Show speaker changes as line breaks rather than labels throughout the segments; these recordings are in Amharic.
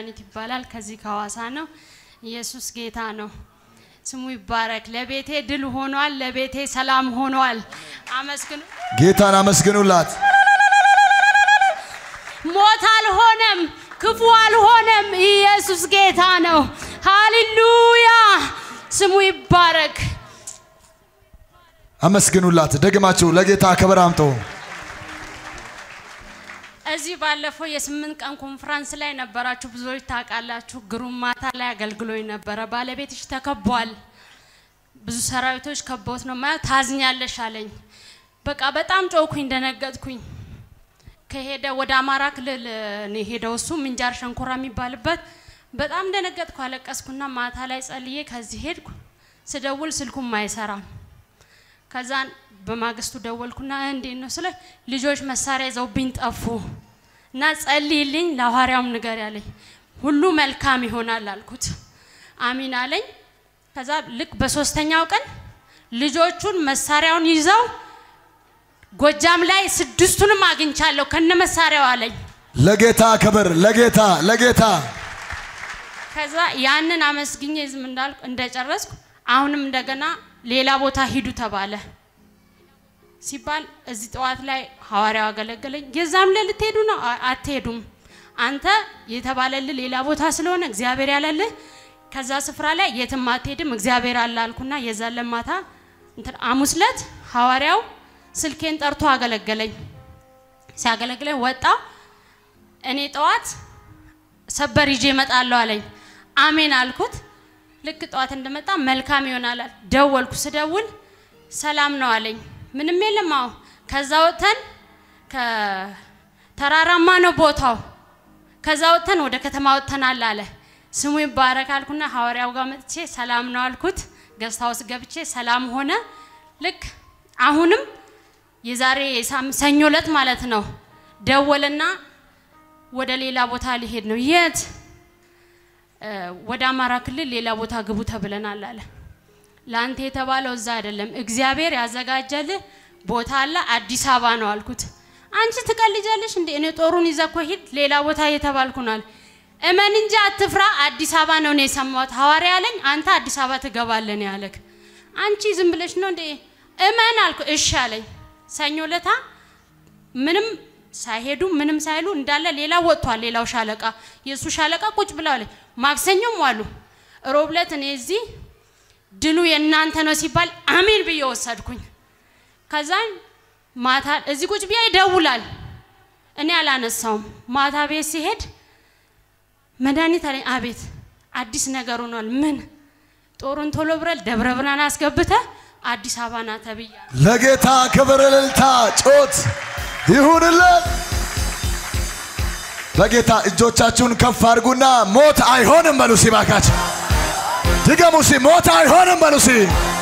መድኃኒት ይባላል። ከዚህ ከሐዋሳ ነው። ኢየሱስ ጌታ ነው። ስሙ ይባረክ። ለቤቴ ድል ሆኗል። ለቤቴ ሰላም ሆኗል። አመስግኑ።
ጌታን አመስግኑላት።
ሞት አልሆነም፣ ክፉ አልሆነም። ኢየሱስ ጌታ ነው። ሃሌሉያ ስሙ ይባረክ።
አመስግኑላት። ደግማችሁ ለጌታ ክብር አምጡ።
እዚህ ባለፈው የስምንት ቀን ኮንፈረንስ ላይ ነበራችሁ፣ ብዙዎች ታውቃላችሁ። ግሩም ማታ ላይ አገልግሎኝ ነበረ። ባለቤትሽ ተከቧል፣ ብዙ ሰራዊቶች ከበውት ነው ማለት ታዝኛለሽ አለኝ። በቃ በጣም ጮኩኝ፣ ደነገጥኩኝ። ከሄደ ወደ አማራ ክልል ነው የሄደው እሱ ምንጃር ሸንኮራ የሚባልበት። በጣም ደነገጥኩ፣ አለቀስኩና ማታ ላይ ጸልዬ ከዚህ ሄድኩ። ስደውል ስልኩም አይሰራም። ከዛን በማግስቱ ደወልኩና እንዴት ነው ስለ ልጆች መሳሪያ ይዘውብኝ ጠፉ እና ጸልይልኝ ለሐዋርያውም ንገር ያለኝ ሁሉ መልካም ይሆናል አልኩት። አሚን አለኝ። ከዛ ልክ በሶስተኛው ቀን ልጆቹን መሳሪያውን ይዘው ጎጃም ላይ ስድስቱንም አግኝቻለሁ ከነ መሳሪያው አለኝ።
ለጌታ ክብር፣ ለጌታ ለጌታ
ከዛ ያንን አመስግኜ ዝም እንዳልኩ እንደጨረስኩ አሁንም እንደገና ሌላ ቦታ ሂዱ ተባለ ሲባል እዚህ ጠዋት ላይ ሐዋርያው አገለገለኝ። የዛም ላይ ልትሄዱ ነው? አ- አትሄዱም። አንተ የተባለልህ ሌላ ቦታ ስለሆነ እግዚአብሔር ያለልህ ከዛ ስፍራ ላይ የትም አትሄድም፣ እግዚአብሔር አለ አልኩና የዛን ለማታ እንትን ሐሙስ ዕለት ሐዋርያው ስልኬን ጠርቶ አገለገለኝ። ሲያገለግለኝ ወጣ። እኔ ጠዋት ሰበር ይዤ እመጣለሁ አለኝ። አሜን አልኩት። ልክ ጠዋት እንደመጣ መልካም ይሆናል አለ። ደወልኩ። ስደውል ሰላም ነው አለኝ። ምንም የለም። አዎ ከዛ ወጥተን ከተራራማ ነው ቦታው። ከዛ ወጥተን ወደ ከተማ ወጥተናል አለ። ስሙ ይባረክ አልኩና ሐዋርያው ጋር መጥቼ ሰላም ነው አልኩት። ገስት ሃውስ ገብቼ ሰላም ሆነ። ልክ አሁንም የዛሬ ሳም- ሰኞ ዕለት ማለት ነው ደወልና ወደ ሌላ ቦታ ሊሄድ ነው። የት? እ፣ ወደ አማራ ክልል ሌላ ቦታ ግቡ ተብለናል አለ። ለአንተ የተባለው እዛ አይደለም፣ እግዚአብሔር ያዘጋጀልህ ቦታ አለ፣ አዲስ አበባ ነው አልኩት። አንቺ ትቀልጃለሽ እንዴ? እኔ ጦሩን ይዘህ እኮ ሂድ፣ ሌላ ቦታ እየተባልኩ ነው አለ። እመን እንጂ አትፍራ፣ አዲስ አበባ ነው እኔ የሰማሁት። ሐዋርያ ያለኝ አንተ አዲስ አበባ ትገባለህ ነው ያለክ። አንቺ ዝም ብለሽ ነው እንዴ? እመን አልኩ። እሺ አለኝ። ሰኞ ለታ ምንም ሳይሄዱ ምንም ሳይሉ እንዳለ ሌላ ወጥቷል። ሌላው ሻለቃ የእሱ ሻለቃ ቁጭ ብለዋል። ማክሰኞም ዋሉ። ሮብ ዕለት እኔ እዚህ ድሉ የእናንተ ነው ሲባል አሜን ብዬ ወሰድኩኝ። ከዛን ማታ እዚህ ቁጭ ብዬ ይደውላል። እኔ አላነሳውም። ማታ ቤት ሲሄድ መድኃኒት አለኝ። አቤት አዲስ ነገር ሆኗል። ምን ጦሩን ቶሎ ብረል ደብረ ብርሃን አስገብተ አዲስ አበባ ና ተብያ
ለጌታ ክብር፣ እልልታ፣ ጮት ይሁንለት። ለጌታ እጆቻችሁን ከፍ አድርጉና ሞት አይሆንም በሉ ሲ ባካችሁ ድገሙ ሲ ሞት አይሆንም በሉ ሲ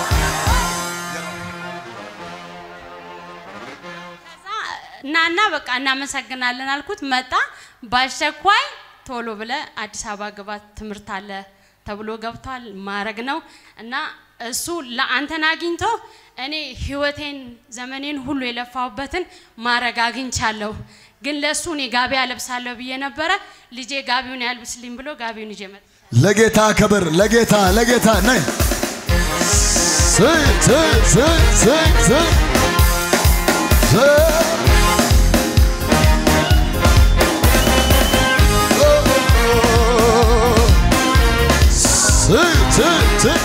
እናና በቃ እናመሰግናለን አልኩት። መጣ። በአስቸኳይ ቶሎ ብለ አዲስ አበባ ግባት ትምህርት አለ ተብሎ ገብቷል። ማረግ ነው እና እሱ ለአንተን አግኝቶ እኔ ህይወቴን ዘመኔን ሁሉ የለፋሁበትን ማረግ አግኝቻለሁ። ግን ለእሱ እኔ ጋቢ አለብሳለሁ ብዬ ነበረ። ልጄ ጋቢውን ያልብስልኝ ብሎ ጋቢውን ይዤ መጣ።
ለጌታ ክብር፣ ለጌታ ለጌታ ነይ ስይ ስይ ስይ ስይ ስይ ስይ ስይ ስይ ስይ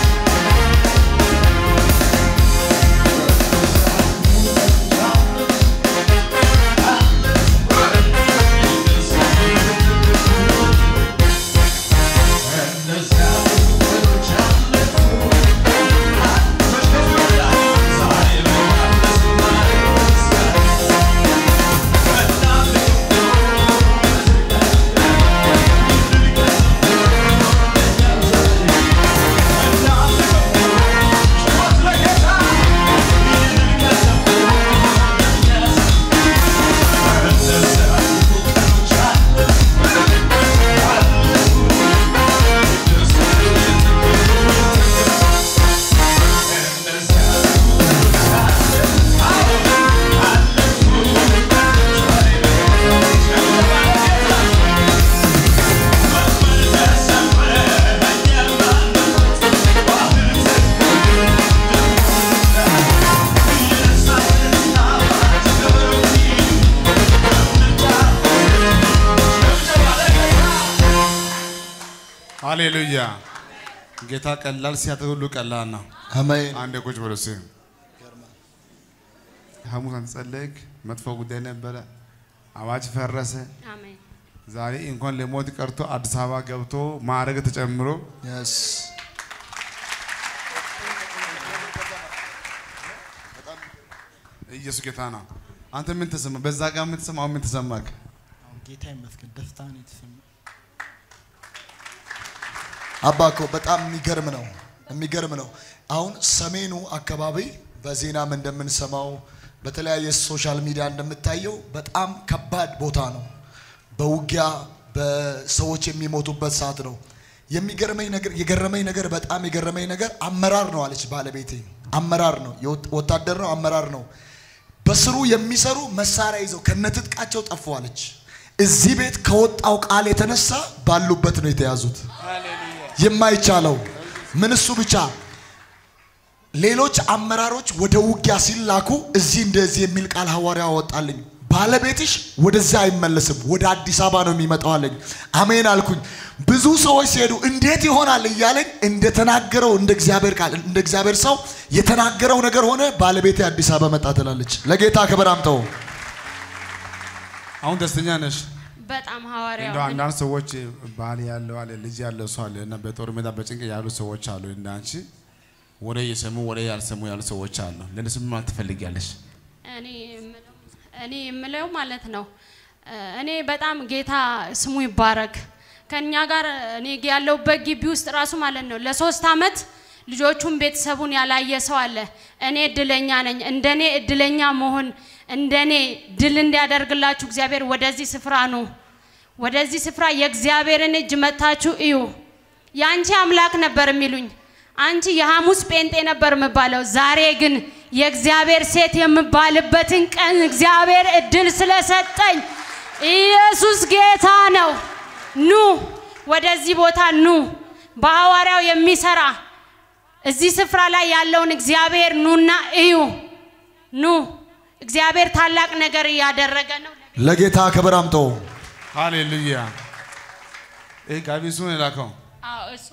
ሃሌሉያ። ጌታ ቀላል ሲያደርግ ሁሉ ቀላል ነው።
አሜን።
አንድ ቁጭ ብሎ እስኪ ሐሙስ አንተ ጸለይክ፣ መጥፎ ጉዳይ ነበረ፣ አዋጅ ፈረሰ።
አሜን
ዛሬ እንኳን ለሞት ቀርቶ አዲስ አበባ ገብቶ ማዕረግ ተጨምሮ
የስ
ኢየሱስ ጌታ ነው። አንተ ምን ተሰማ? በዛ ጋር ምን ተሰማ? አሁን ምን ተሰማክ?
አሁን ጌታ ይመስገን ደስታ ነው የተሰማኝ።
አባ እኮ በጣም የሚገርም ነው፣ የሚገርም ነው። አሁን ሰሜኑ አካባቢ በዜናም እንደምንሰማው በተለያየ ሶሻል ሚዲያ እንደምታየው በጣም ከባድ ቦታ ነው። በውጊያ በሰዎች የሚሞቱበት ሰዓት ነው። የሚገርመኝ ነገር የገረመኝ ነገር በጣም የገረመኝ ነገር አመራር ነው አለች ባለቤቴ። አመራር ነው፣ የወት- ወታደር ነው፣ አመራር ነው። በስሩ የሚሰሩ መሳሪያ ይዘው ከነትጥቃቸው ጠፉ አለች። እዚህ ቤት ከወጣው ቃል የተነሳ ባሉበት ነው የተያዙት። የማይቻለው ምን እሱ ብቻ ሌሎች አመራሮች ወደ ውጊያ ሲላኩ እዚህ እንደዚህ የሚል ቃል ሐዋርያ ወጣልኝ። ባለቤትሽ ወደዚያ አይመለስም ወደ አዲስ አበባ ነው የሚመጣው አለኝ። አሜን አልኩኝ። ብዙ ሰዎች ሲሄዱ እንዴት ይሆናል እያለኝ እንደተናገረው እንደ እግዚአብሔር ቃል እንደ እግዚአብሔር ሰው የተናገረው ነገር ሆነ። ባለቤቴ አዲስ አበባ መጣ ትላለች። ለጌታ ክብር አምጠው።
አሁን ደስተኛ ነሽ?
በጣም ሐዋርያው
እንደው አንዳንድ ሰዎች ባል ያለው አለ ልጅ ያለው ሰው አለ እና በጦር ሜዳ በጭንቅ ያሉ ሰዎች አሉ። እንደ አንቺ ወሬ የሰሙ ወሬ ያልሰሙ ያሉ ሰዎች አሉ። ለእነሱ ምን ማለት ትፈልጊያለሽ?
እኔ የምለው- እኔ የምለው ማለት ነው እ፣ እኔ በጣም ጌታ ስሙ ይባረክ ከእኛ ጋር እኔ ያለሁበት ግቢ ውስጥ ራሱ ማለት ነው ለሶስት አመት ልጆቹን ቤተሰቡን ያላየ ሰው አለ። እኔ እድለኛ ነኝ። እንደኔ እድለኛ መሆን እንደኔ ድል እንዲያደርግላችሁ እግዚአብሔር ወደዚህ ስፍራ ኑ። ወደዚህ ስፍራ የእግዚአብሔርን እጅ መታችሁ እዩ። የአንቺ አምላክ ነበር የሚሉኝ። አንቺ የሐሙስ ጴንጤ ነበር የምባለው። ዛሬ ግን የእግዚአብሔር ሴት የምባልበትን ቀን እግዚአብሔር እድል ስለሰጠኝ ኢየሱስ ጌታ ነው። ኑ ወደዚህ ቦታ ኑ። በሐዋርያው የሚሰራ እዚህ ስፍራ ላይ ያለውን እግዚአብሔር ኑና እዩ። ኑ እግዚአብሔር ታላቅ ነገር እያደረገ ነው።
ለጌታ ክብር አምጠው።
ሃሌሉያ። ይህ ጋቢ እሱ ነው የላከው።
አዎ እሱ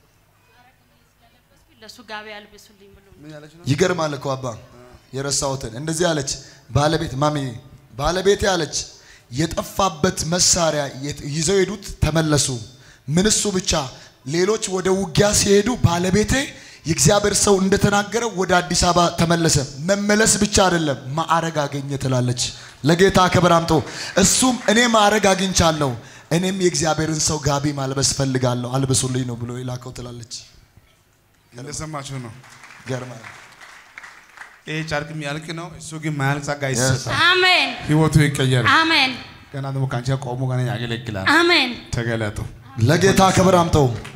ለእሱ ጋቢ አልብሱልኝ ብሎ
ምን ያለች ነው?
ይገርማል እኮ አባ የረሳሁትን እንደዚህ አለች ባለቤት ማሚ ባለቤቴ አለች የጠፋበት መሳሪያ የት- ይዘው ሄዱት ተመለሱ ምን እሱ ብቻ ሌሎች ወደ ውጊያ ሲሄዱ ባለቤቴ የእግዚአብሔር ሰው እንደተናገረው ወደ አዲስ አበባ ተመለሰ መመለስ ብቻ አይደለም ማዕረግ አገኘ ትላለች ለጌታ ክብር አምጦ እሱም እኔ ማዕረግ አግኝቻለሁ እኔም የእግዚአብሔርን ሰው ጋቢ ማልበስ ፈልጋለሁ አልብሱልኝ ነው ብሎ የላከው ትላለች
እንደሰማችሁ ነው።
ገርማ
ይህ ጨርቅ የሚያልቅ ነው። እሱ ግን ማያልቅ ጸጋ ይሰጣል።
አሜን
ህይወቱ ይቀየራል።
አሜን
ገና ደግሞ ከአንቺ ጋር ቆሞ ገና ያገለግላል።
አሜን
ተገለጡ።
ለጌታ ክብር አምጠው